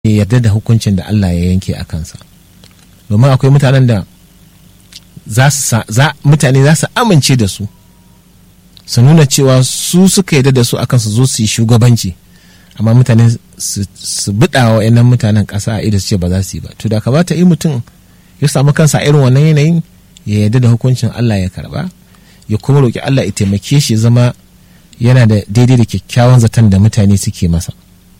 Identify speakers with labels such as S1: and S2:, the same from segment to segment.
S1: ya yarda da hukuncin da Allah ya yanke a kansa domin akwai mutanen da mutane za su amince da su su nuna cewa su suka yarda da su akan su zo su yi shugabanci amma mutane su biɗa wa yanan mutanen ƙasa a ido su ce ba za su yi ba to da kamata yi mutum ya samu kansa irin wannan yanayin ya yarda da hukuncin Allah ya karba ya kuma roƙi Allah ya taimake shi zama yana da daidai da kyakkyawan zaton da mutane suke masa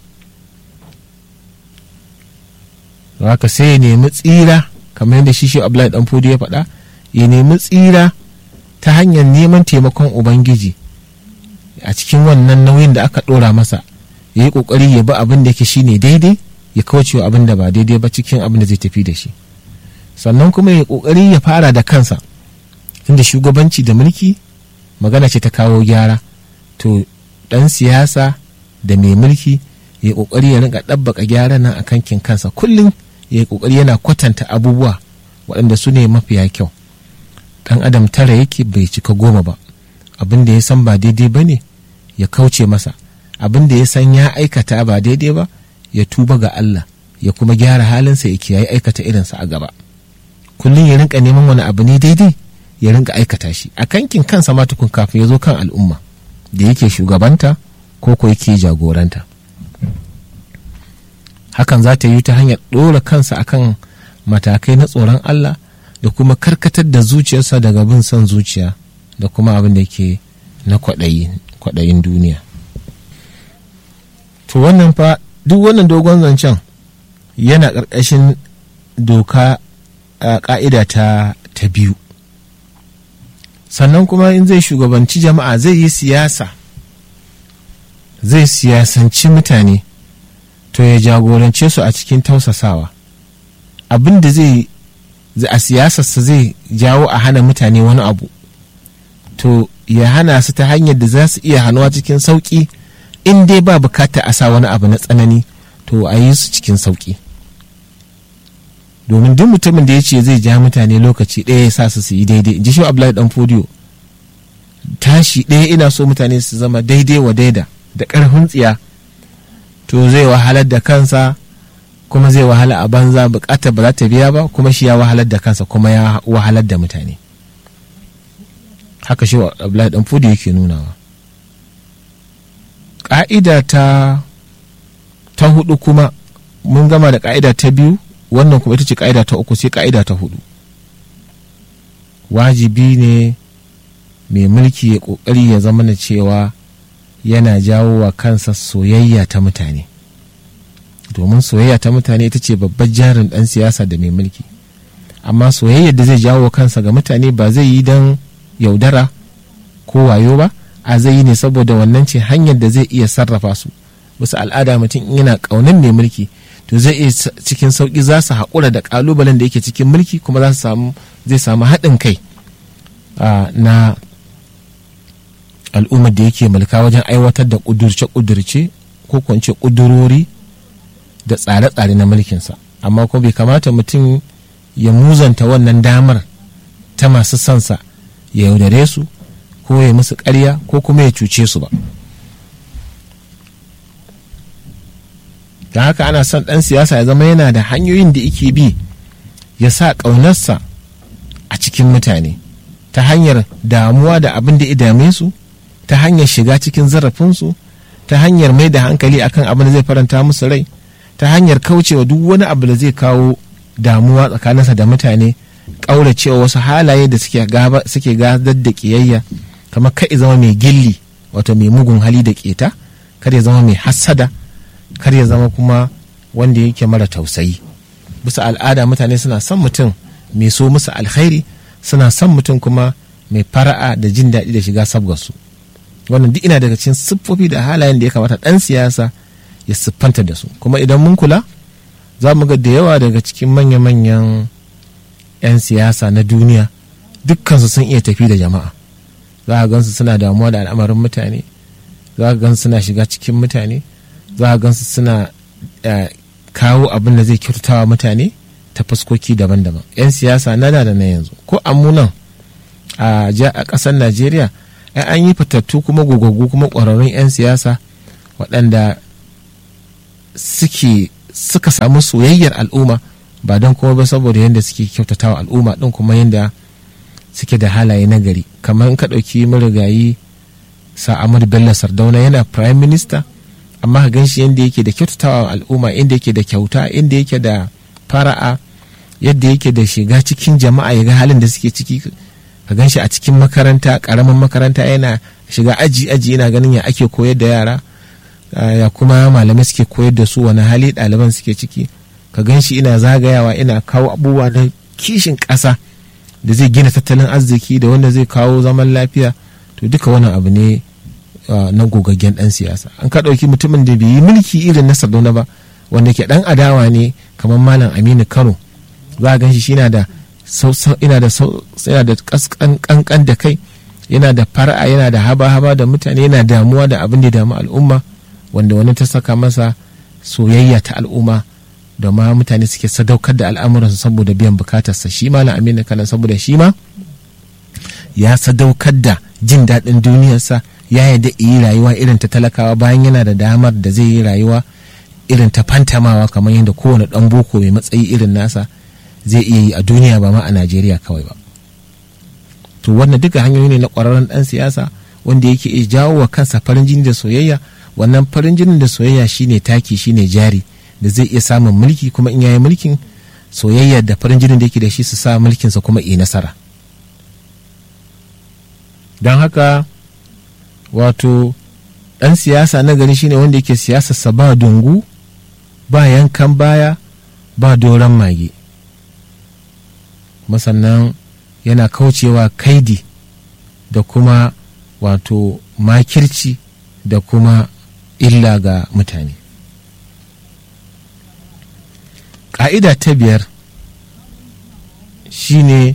S1: haka sai ya nemi tsira kamar yadda shi shi Abdullahi dan Fodi ya faɗa ya nemi tsira ta hanyar neman taimakon Ubangiji a cikin wannan nauyin da aka ɗora masa ya yi ƙoƙari ya bi abin da yake shine daidai ya kauce wa abin da ba daidai ba cikin abin da zai tafi da shi sannan kuma ya ƙoƙari ya fara da kansa tunda shugabanci da mulki magana ce ta kawo gyara to ɗan siyasa da mai mulki ya ƙoƙari ya rinka ɗabbaka gyara nan a kankin kansa kullum ya ƙoƙari yana kwatanta abubuwa waɗanda su ne mafiya kyau ɗan adam tara yake bai cika goma ba abin da ya san ba daidai ba ne ya kauce masa abin da ya san ya aikata ba daidai ba ya tuba ga Allah ya kuma gyara halinsa ya kiyaye aikata irinsa a gaba kullum ya rinka neman wani abu ne daidai ya rinka aikata shi a kankin kansa ma tukun kafin ya zo kan al'umma da yake shugabanta ko ko yake jagoranta hakan za ta yi ta hanyar ɗora kansa akan matakai na tsoron Allah da kuma karkatar da zuciyarsa daga bin son zuciya da kuma abin da ke na kwaɗayin duniya to wannan fa duk wannan dogon zancen yana ƙarƙashin doka a ƙa'ida ta ta biyu sannan kuma in zai shugabanci jama'a zai yi siyasa zai siyasanci mutane to ya jagorance su a cikin tausasawa abin da zai a siyasarsa zai jawo a hana mutane wani abu to ya hana su ta hanyar da za su iya hannuwa cikin sauƙi in dai ba bukata a sa wani abu na tsanani to a yi su cikin sauƙi domin duk mutumin da ya ce zai ja mutane lokaci ɗaya ya sa su su yi daidai ji shi abdullahi dan fodiyo tashi ɗaya ina so mutane su zama daidai wa daida da ƙarfin tsiya to zai wahalar da kansa kuma zai wahala a banza bukatar ba za ta biya ba kuma shi ya wahalar da kansa kuma ya wahalar da mutane haka shi abdullahi dan fodiyo yake nunawa ƙa'ida ta ta hudu kuma mun gama da ƙa'ida ta biyu wannan kuma ita ce ƙa'ida ta uku sai ƙa'ida ta hudu wajibi ne mai mulki ya ƙoƙari ya zama na cewa yana jawo wa kansa soyayya ta mutane domin soyayya ta mutane ita ce babbar jarin ɗan siyasa da mai mulki amma soyayyar da zai jawo kansa ga mutane ba zai yi don yaudara ko wayo ba a zai yi ne saboda wannan ce hanyar da zai iya sarrafa su wasu al'ada mutum yana ƙaunin mai mulki to zai iya cikin sauƙi za su haƙura da ƙalubalen da yake cikin mulki kuma za su samu zai samu haɗin kai na al'ummar da yake mulka wajen aiwatar da ƙudurce-ƙudurce ko kwance ƙudurori da tsare-tsare na mulkinsa amma kuma bai kamata mutum ya muzanta wannan damar ta masu sansa ya yaudare su ko ya musu ƙarya ko kuma ya cuce su ba don haka ana son ɗan siyasa ya zama yana da hanyoyin da yake bi ya sa ƙaunarsa a cikin mutane ta hanyar damuwa da abin da ya dame su ta hanyar shiga cikin zarafinsu ta hanyar mai da hankali akan abin da zai faranta musu rai ta hanyar kaucewa duk wani abu da zai kawo damuwa tsakaninsa da mutane ƙauracewa wasu halaye da suke gadar da ƙiyayya kamar kai zama mai gilli wato mai mugun hali da ƙeta kar ya zama mai hassada kar ya zama kuma wanda yake mara tausayi bisa al'ada mutane suna son mutum mai so musu alkhairi suna son mutum kuma mai fara'a da jin daɗi da shiga sabgarsu wannan duk ina daga cikin siffofi da halayen da ya kamata ɗan siyasa ya siffanta da su kuma idan mun kula za mu ga da yawa daga cikin manya-manyan 'yan siyasa na duniya dukkansu sun iya tafi da jama'a za a gansu suna damuwa da al'amarin mutane za a gansu suna shiga cikin mutane za a gansu suna kawo abin da zai kyautatawa mutane ta fuskoki daban-daban 'yan siyasa na da na yanzu ko amunan a ƙasar najeriya an yi fitattu kuma gogaggu kuma ƙwararrun 'yan siyasa waɗanda suke suka samu soyayyar al'umma ba don kuma ba saboda yadda suke kyautatawa al'umma din kuma yadda suke da halaye na gari kamar in ka ɗauki marigayi sa Ahmadu Bello Sardauna yana prime minister amma ka gan shi yadda yake da kyautatawa al'umma inda yake da kyauta inda yake da fara'a yadda yake da shiga cikin jama'a ya ga halin da suke ciki ka gan shi a cikin makaranta karamin makaranta yana shiga aji aji yana ganin ya ake koyar da yara ya kuma malamai suke koyar da su wani hali ɗaliban suke ciki ka gan shi ina zagayawa ina kawo abubuwa na kishin ƙasa da zai gina tattalin arziki da wanda zai kawo zaman lafiya to duka wannan abu ne na gogaggen ɗan siyasa an ka ɗauki mutumin da bai yi mulki irin na sardauna ba wanda ke ɗan adawa ne kamar malam aminu kano za a gan shi yana da yana da yana da kankan da kai yana da fara'a yana da haba-haba da mutane yana damuwa da abin da ya damu al'umma wanda wani ta saka masa soyayya ta al'umma da ma mutane suke sadaukar da al'amuransu saboda biyan bukatarsa shi malam aminu kanan saboda shi ma ya sadaukar da jin daɗin duniyarsa ya yarda yi rayuwa irin ta talakawa bayan yana da damar da zai yi rayuwa irin ta fantamawa kamar yadda kowane ɗan boko mai matsayi irin nasa zai iya yi a duniya ba ma a najeriya kawai ba to wannan duka hanyoyi ne na ƙwararren ɗan siyasa wanda yake iya jawo wa kansa farin jini da soyayya wannan farin jinin da soyayya shine taki shine jari da zai iya samun mulki kuma in yayi mulkin soyayya da farin jinin da yake da shi su sa mulkinsa kuma yi nasara don haka wato ɗan siyasa na gari shine wanda yake siyasarsa ba dungu ba yankan baya ba doron mage sannan yana kaucewa kaidi da kuma wato makirci da kuma illa ga mutane ƙa'ida ta biyar shine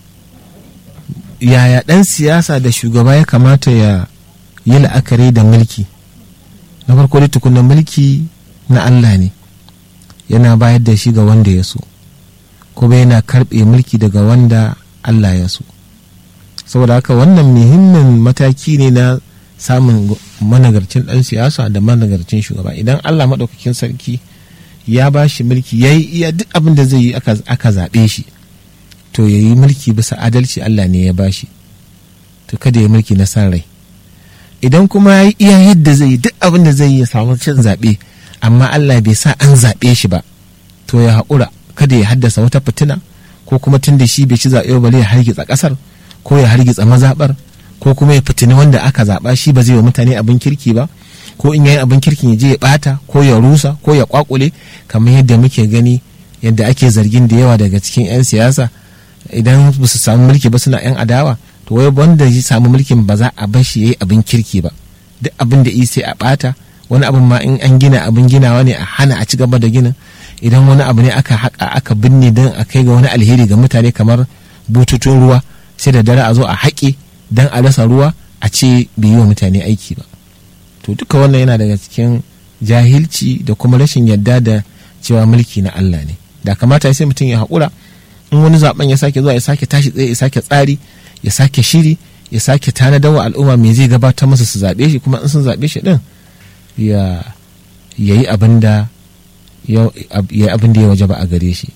S1: yaya ɗan siyasa da shugaba ya kamata ya yi la'akari da mulki na farko da tukunan mulki na Allah ne yana bayar da shi ga wanda ya so kuma yana karɓe mulki daga wanda Allah ya so saboda haka wannan muhimmin mataki ne na samun managarcin ɗan siyasa da managarcin shugaba idan Allah maɗaukakin sarki ya ba shi mulki ya yi iya duk abin da zai yi aka zaɓe shi to ya yi mulki bisa adalci Allah ne ya ba shi to kada ya mulki na san rai idan kuma ya yi iya yadda zai yi duk abin da zai yi ya samu cin zaɓe amma Allah bai sa an zaɓe shi ba to ya haƙura kada ya haddasa wata fitina ko kuma tun da shi bai ci zaɓe ba ya hargitsa ƙasar ko ya hargitsa mazaɓar ko kuma ya fitini wanda aka zaɓa shi ba zai wa mutane abin kirki ba ko in yayi abin kirkin ya je ya ɓata ko ya rusa ko ya kwakule kamar yadda muke gani yadda ake zargin da yawa daga cikin 'yan siyasa idan ba su samu mulki ba suna 'yan adawa to wai wanda ya samu mulkin ba za a bar shi yayi abin kirki ba duk abin da sai a ɓata wani abin ma in an gina abin ginawa ne a hana a ci gaba da ginin idan wani abu ne aka haƙa aka binne don a kai ga wani alheri ga mutane kamar bututun ruwa sai da dare a zo a haƙe don a rasa ruwa a ce bai yi wa mutane aiki ba to duka wannan yana daga cikin jahilci da kuma rashin yadda da cewa mulki na Allah ne da kamata sai mutum ya haƙura in wani zaben ya sake zuwa ya sake tashi tsaye ya sake tsari ya sake shiri ya sake tanadar wa al'umma me zai gabatar masa su zaɓe shi kuma in sun zaɓe shi ɗin ya yi abin da ya abin da ya waje ba a gare shi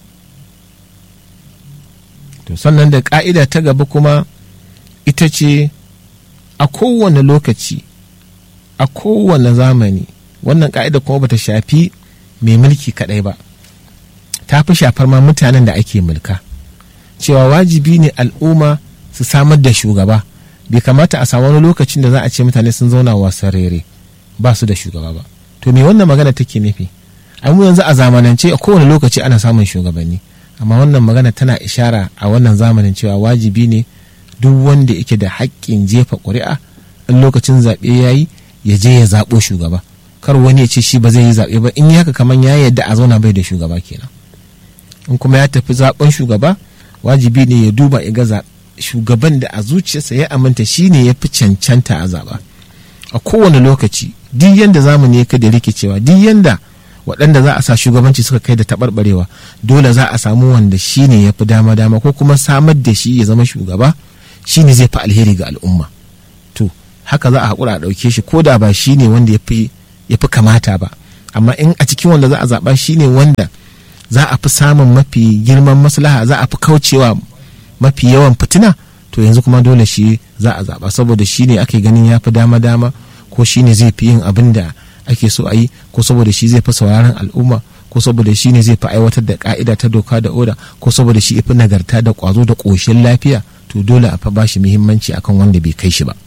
S1: to sannan da ka'ida ta gaba kuma ita ce a kowane lokaci a kowane zamani wannan ka'ida kuma bata shafi mai mulki kadai ba ta fi shafar ma mutanen da ake mulka cewa wajibi ne al'umma su samar da shugaba bai kamata a samu wani lokacin da za a ce mutane sun zauna wasan rere ba su da shugaba ba to me wannan magana take nufi mu yanzu a zamanance a kowane lokaci ana samun shugabanni amma wannan magana tana ishara a wannan zamanin cewa wajibi ne duk wanda yake da haƙƙin jefa ƙuri'a in lokacin zaɓe ya yi ya je ya zaɓo shugaba kar wani ya ce shi ba zai yi zaɓe ba in yi haka kamar ya yadda a zauna bai da shugaba kenan in kuma ya tafi zaɓen shugaba wajibi ne ya duba ya ga shugaban da a zuciyarsa ya aminta shi ne ya fi cancanta a zaɓa a kowane lokaci duk yanda zamani ya kai da rikicewa duk yanda waɗanda za a sa shugabanci suka kai da taɓarɓarewa dole za a samu wanda shi ne ya fi dama dama ko kuma samar da shi ya zama shugaba shi ne zai fi alheri ga al'umma to haka za a haƙura a ɗauke shi ko da ba shi ne wanda ya fi kamata ba amma in a cikin wanda za a zaɓa shine wanda za a fi samun mafi girman maslaha za a fi kaucewa mafi yawan fitina to yanzu kuma dole shi za a zaɓa saboda shi ne ake ganin ya fi dama-dama ko shi ne zai fi yin abin da ake so a yi ko saboda shi zai fi sauraron al'umma ko saboda shi ne zai fi aiwatar da ka'ida ta doka da oda ko saboda shi fi nagarta da kwazo da ƙoshin lafiya to dole a fa ba shi muhimmanci akan wanda bai kai shi ba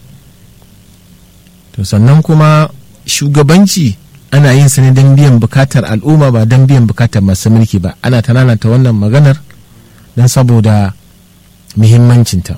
S1: to sannan kuma shugabanci ana yin sa ne don biyan bukatar al'umma ba don biyan bukatar masu mulki ba ana ta wannan maganar don saboda muhimmancinta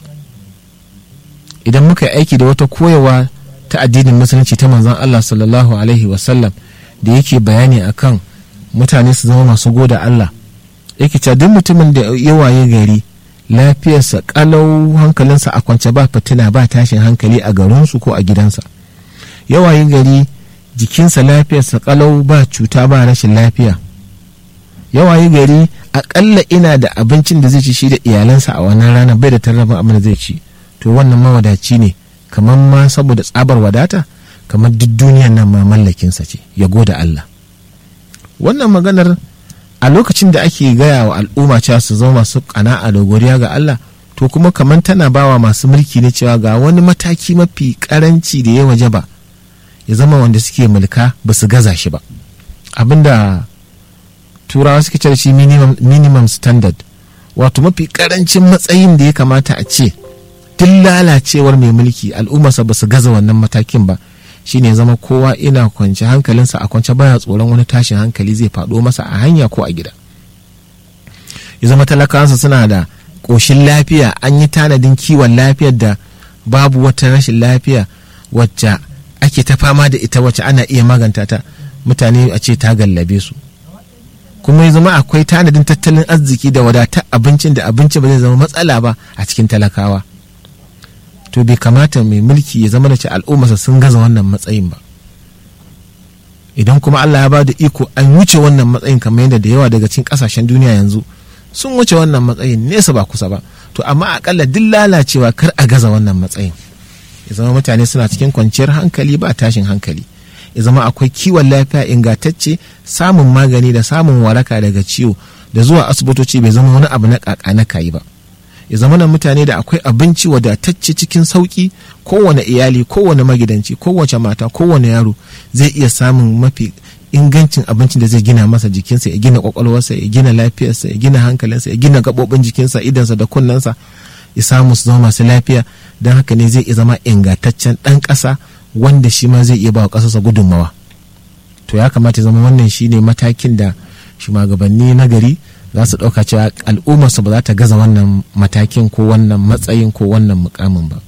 S1: idan muka yi aiki da wata koyawa ta addinin musulunci ta manzon Allah sallallahu alaihi wasallam da yake bayani akan mutane su zama masu goda Allah yake cewa duk mutumin da ya waye gari lafiyarsa kalau hankalinsa a kwance ba fitina ba tashin hankali a garinsu ko a gidansa ya waye gari jikinsa lafiyarsa kalau ba cuta ba rashin lafiya ya waye gari akalla ina da abincin da zai ci shi da iyalansa a wannan rana bai da tarrafin abin da zai ci to wannan mawadaci ne kamar ma saboda tsabar wadata kamar duk duniyan nan ma mallakinsa ce ya goda Allah wannan maganar a lokacin da ake gaya wa al'umma cewa su zama masu kana'a da godiya ga Allah to kuma kamar tana bawa masu mulki ne cewa ga wani mataki mafi karanci da ya waje ba ya zama wanda suke mulka ba su gaza shi ba abinda turawa suke cewa shi minimum, minimum standard wato mafi karancin matsayin da ya kamata a ce duk lalacewar mai mulki al'ummarsa ba su gaza wannan matakin ba shine zama kowa ina kwance hankalinsa a kwance baya tsoron wani tashin hankali zai faɗo masa a hanya ko a gida ya zama talakawansa suna da ƙoshin lafiya an yi tanadin kiwon lafiyar da babu wata rashin lafiya wacce ake ta fama da ita wacce ana iya maganta ta mutane a ce ta gallabe su kuma ya zama akwai tanadin tattalin arziki da wadatar abincin da abinci ba zai zama matsala ba a cikin talakawa to bai kamata mai mulki ya zama da ce al'ummarsa sun gaza wannan matsayin ba idan kuma Allah ya ba da iko an wuce wannan matsayin kamar yadda da yawa daga cikin kasashen duniya yanzu sun wuce wannan matsayin nesa ba kusa ba to amma akalla duk lalacewa kar a gaza wannan matsayin ya zama mutane suna cikin kwanciyar hankali ba tashin hankali ya zama akwai kiwon lafiya ingantacce samun magani da samun waraka daga ciwo da zuwa asibitoci bai zama wani abu na kaka na kayi ba ya zama na mutane da akwai abinci wadatacce cikin sauki kowane iyali kowane magidanci kowace mata kowane yaro zai iya samun mafi ingancin abincin da zai gina masa jikinsa ya gina kwakwalwarsa ya gina lafiyarsa ya gina hankalinsa ya gina gaɓoɓin jikinsa idansa da kunnensa ya samu su zama masu lafiya don haka ne zai iya zama ingantaccen ɗan ƙasa wanda shi ma zai iya ba wa ƙasarsa gudunmawa to ya kamata ya zama wannan shine matakin da shugabanni na gari za su ɗauka cewa al'ummarsu ba za ta gaza wannan matakin ko wannan matsayin ko wannan mukamin ba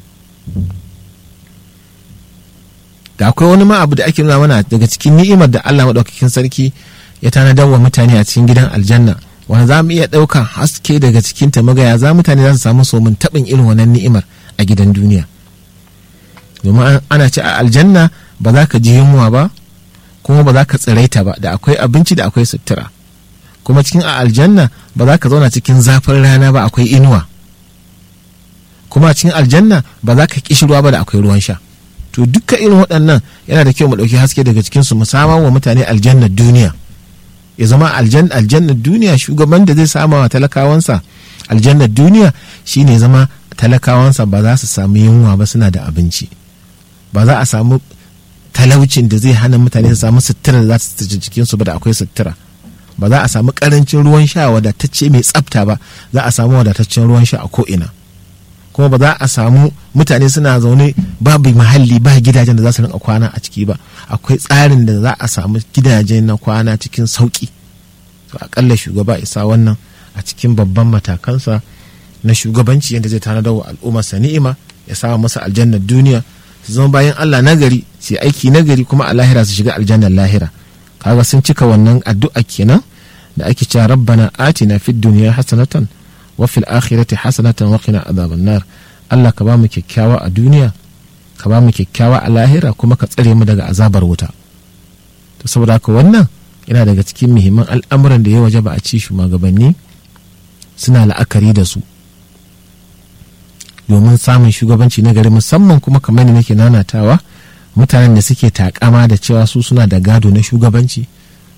S1: da akwai wani ma abu da ake nuna mana daga cikin ni'imar da Allah maɗaukakin sarki ya tanadar wa mutane a cikin gidan aljanna wanda za mu iya ɗaukan haske daga cikin ta magaya za mutane za su samu somin taɓin irin wannan ni'imar a gidan duniya domin ana ce a aljanna ba za ka ji yunwa ba kuma ba za ka tsiraita ba da akwai abinci da akwai sutura kuma cikin a aljanna ba za ka zauna cikin zafin rana ba akwai inuwa kuma cikin aljanna ba za ka kishi ruwa ba da akwai ruwan sha to dukkan irin waɗannan yana da kyau mu ɗauki haske daga cikin su mu samar wa mutane aljannar duniya ya zama aljannar duniya shugaban da zai sama wa talakawansa aljannar duniya shine zama talakawansa ba za su samu yunwa ba suna da abinci ba za a samu talaucin da zai hana mutane su samu sutura da za su jikinsu ba da akwai sutura ba za a samu karancin ruwan sha wadatacce mai tsafta ba za a samu wadataccen ruwan sha a ko'ina kuma ba za a samu mutane suna zaune babu mahalli ba gidajen da za su rinka kwana a ciki ba akwai tsarin da za a samu gidaje na kwana cikin sauki to akalla shugaba isa wannan a cikin babban matakansa na shugabanci yadda zai tanadar wa al'ummarsa ni'ima ya samu masa aljannar duniya su zama bayan allah nagari su aiki nagari kuma a lahira su shiga aljannar lahira kaga sun cika wannan addu'a kenan da ake cewa rabbana atina fid dunya hasanatan wa fil akhirati hasanatan wa qina adhaban nar Allah ka ba mu kyakkyawa a duniya ka ba mu kyakkyawa a lahira kuma ka tsare mu daga azabar wuta to saboda haka wannan yana daga cikin muhimman al'amuran da ya waje ba a ci shugabanni suna la'akari da su domin samun shugabanci na gari musamman kuma kamar da nake nanatawa mutanen da suke takama da cewa su suna da gado na shugabanci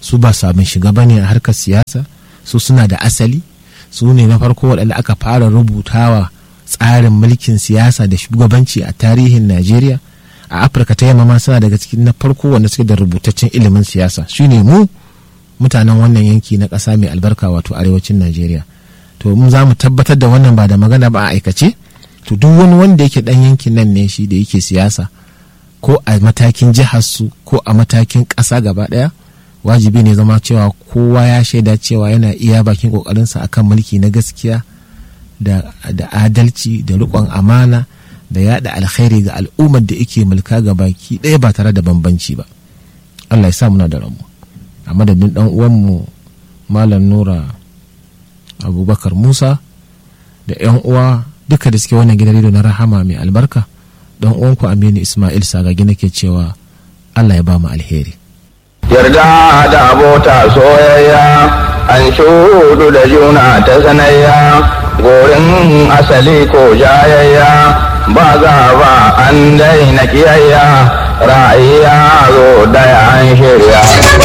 S1: su ba sabon shiga ba ne a harkar siyasa su suna da asali su ne na farko waɗanda aka fara rubutawa tsarin mulkin siyasa da shugabanci a tarihin najeriya a afirka ta yamma ma suna daga cikin na farko wanda suke da rubutaccen ilimin siyasa shine mu mutanen wannan yanki na ƙasa mai albarka wato arewacin najeriya to mun za mu tabbatar da wannan ba da magana ba a aikace to duk wani wanda yake dan yankin nan ne shi da yake siyasa ko a matakin jihar su ko a matakin ƙasa gaba ɗaya wajibi ne zama cewa kowa ya shaida cewa yana iya bakin ƙoƙarinsa akan mulki na gaskiya da, da adalci da riƙon amana da yada alkhairi ga al'ummar da yake mulka ga baki ɗaya ba tare da bambanci ba allah ya sa muna da ramu a madadin ɗan uwanmu malam nura abubakar musa da 'yan uwa duka da suke wannan gidan rediyo na rahama mai albarka dan uwanku aminu ismail sagagi nake cewa allah ya ba mu alheri
S2: yarda da abota soyayya an shudu da juna ta sanayya gorin asali ko jayayya ba za ba an daina kiyayya ra'ayya zo daya an shirya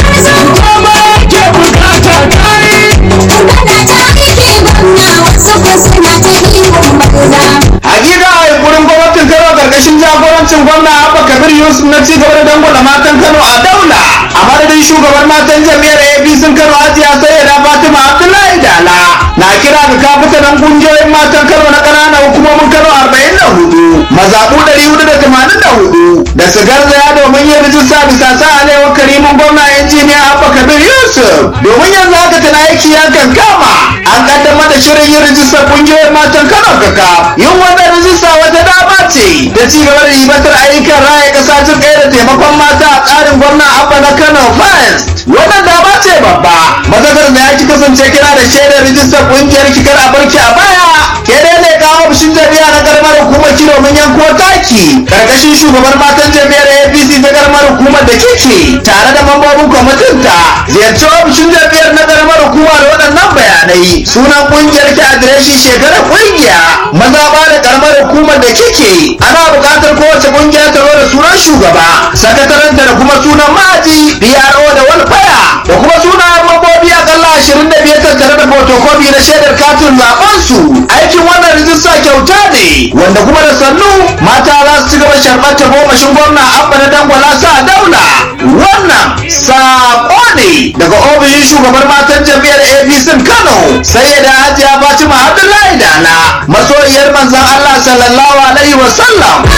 S3: Hakika a gurin gwamnatin Kano karkashin jagorancin gwamna Abba Kabir Yusuf na ci gaba da dangwala matan Kano a daula. A madadin shugaban matan jami'ar APC Kano Hajiya Sayyida Fatima Abdullahi Dala. Na kira ga kafitanan kungiyoyin matan Kano na ƙananan hukumomin Kano arba'in da hudu. Mazaɓu ɗari hudu da tamanin da hudu. Da su garzaya domin yin rijista bisa sa alewar karimin gwamna injiniya Abba Kabir Yusuf. Domin yanzu haka tana aiki ya kankama. An kaddamar da shirin yin rijistar kungiyoyin matan Kano kaka. Yin wannan rijista wata dama ce da ci gaba da ribatar ayyukan raya ƙasa jin ɗaya da taimakon mata a tsarin gwamna Abba na Kano First. Wannan dama ce babba. Mazakar da ya ki kasance kira da shaidar rijistar kungiyar kikar a barki a baya. Ke dai ne kawo ofishin jami'a na karamar hukumar ki domin yanko taki. Karkashin shugaban matan jami'ar APC ta karamar hukumar da kike tare da mambobin kwamitin ta. Ziyarci ofishin jami'ar na karamar hukuma da waɗannan bayanai. Sunan kungiyar ki adireshin shekarar kungiya. Maza ba da karamar hukumar da kike. Ana buƙatar kowace kungiya ta zo da sunan shugaba. Sakataranta da kuma sunan ma'aji. PRO da walfaya. Da kuma sunan mambobi akalla ashirin da biyar tattare da fotokofi na shaidar katin zaben su. Aikin wannan rijista kyauta ne. Wanda kuma da sannu mata za su ci gaba sharɓar ta gomashin gwamna abba na dangwala sa daula. Wannan saƙo ne daga ofishin shugabar matan jami'ar APC Kano. Sai da Hajiya Fatima Abdullahi Dala. Masoyiyar manzon Allah sallallahu alaihi wa sallam.